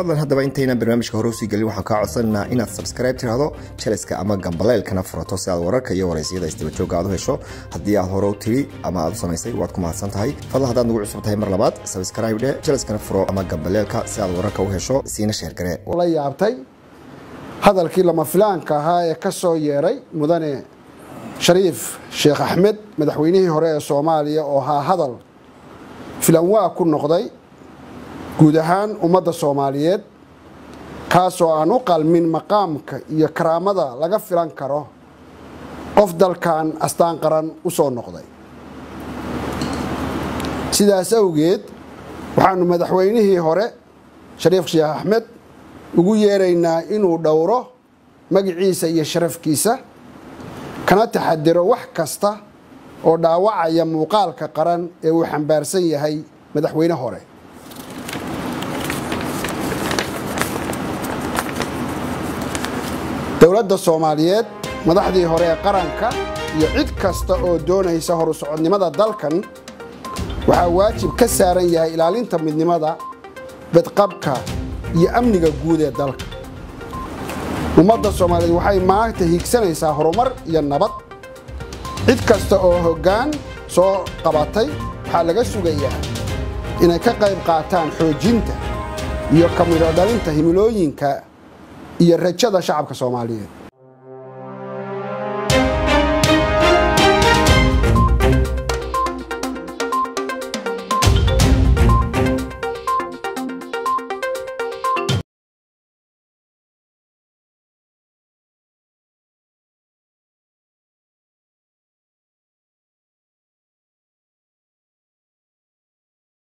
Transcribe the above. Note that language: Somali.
fadlan haddaba intaynan barnaamijka hore usii gelin waxaan kaa codsanaynaa inaad subscribe tiraahdo jaleska ama gambaleelkana furato si aad wararka iyo waraysyada isdabajooga aad u hesho haddii aad hore u tiri ama aad u samaysay waad ku mahadsan tahay fadlan haddaad nagu cusub tahay mar labaad subscribe dhe jaleskana furo ama gambaleelka si aad wararka u hesho siina sheergare la yaabtay hadalkii lama filaanka ahaa ee ka soo yeeray mudane shariif sheekh axmed madaxweynihii hore ee soomaaliya oo ahaa hadal filanwaa ku noqday guud ahaan ummadda soomaaliyeed kaasoo aan u qalmin maqaamka iyo karaamada laga filan karo qof dalkan astaan qaran u soo noqday sidaas awgeed waxaanu madaxweynihii hore shariif sheekh axmed ugu yeeraynaa inuu dhowro magiciisa iyo sharafkiisa kana taxadiro wax kasta oo dhaawacaya muuqaalka qaran ee uu xambaarsan yahay madaxweyne hore dowladda soomaaliyeed madaxdii hore ee qaranka iyo cid kasta oo doonaysa horu socodnimada dalkan waxaa waajib ka saaran yahay ilaalinta midnimada badqabka iyo amniga guud ee dalka ummadda soomaaliyeed waxay maanta hiigsanaysaa horumar iyo nabad cid kasta oo hoggaan soo qabatay waxaa laga sugayaa inay ka qayb qaataan xoojinta iyo kamidho dhalinta himilooyinka iyo rajada shacabka soomaaliyeed